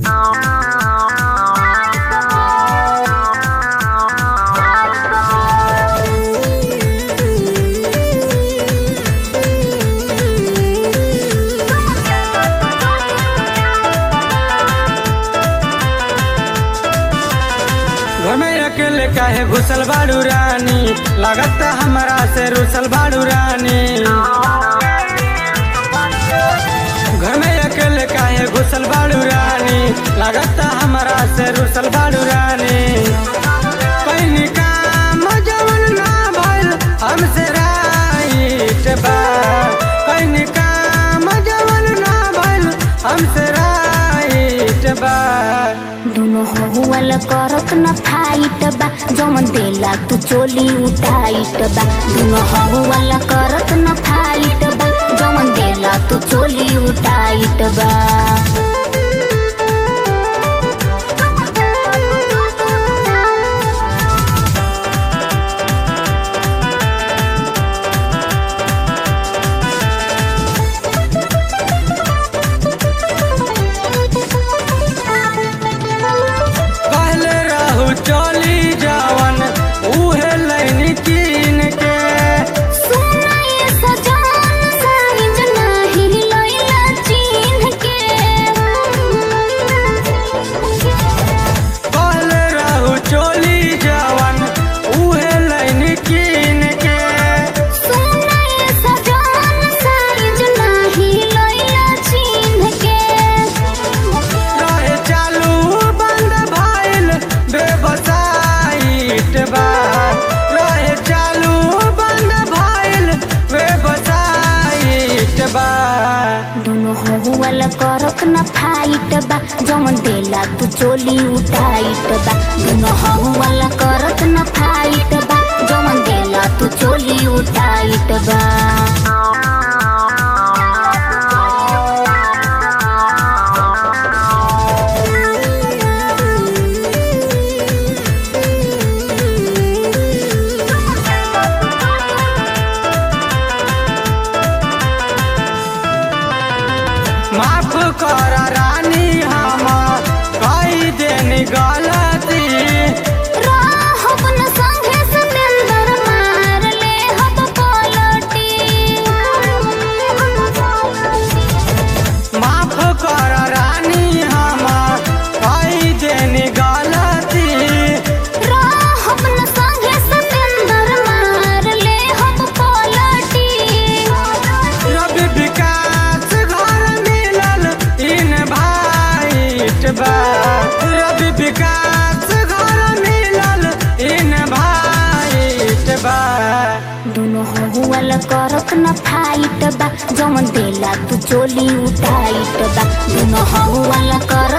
घर में अकेले काहे घुसल बाड़ू रानी लागत हमरा से रुसल बाड़ू रानी घर में अकेले काहे घुसल बाड़ू रानी लागत हमरा से रुसल बाड़ू रानी पहिनी काम जवन ना भइल हमसे राइट बा पहिनी काम जवन ना भइल हमसे राइट बा दुनो हुअल करत न फाइट बा जमन देला तू चोली उठाइट बा दुनो हुअल करत न फाइट बा जमन देला तू चोली उठाइट बा पहले रहू चली जावन उहे लैनी कीन के सुनाए सजान साइज नाही लैला चिन्ह के पहले रहू चली जावन उहे लैनी कीन के सुनाए सजान साइज नाही लैला चिन्ह के रहे चालू बंद भइल बेबसाइट बा रहे चालू बंद भइल बेबसाइट बा दुनो हुअल करत न फाइट बा जमन देला तू चोली उठाइट बा दुनो हुअल करत न फाइट बा जमन देला तू चोली उठाइट बा माफ कर रानी हम कई देनी गलती राहब न संगे सतेंदर मार ले हब पलटी माफ कर रानी हम कई देनी गलती राहब न संगे सतेंदर मार ले हब पलटी रवि विकास घर मिलल इन भाइट बा रवि विकास घर मिलल इन भाइट बा दुनो हुअल करत न फाइट बा जमन देला तू चोली उठाइट बा दुनो हुअल करत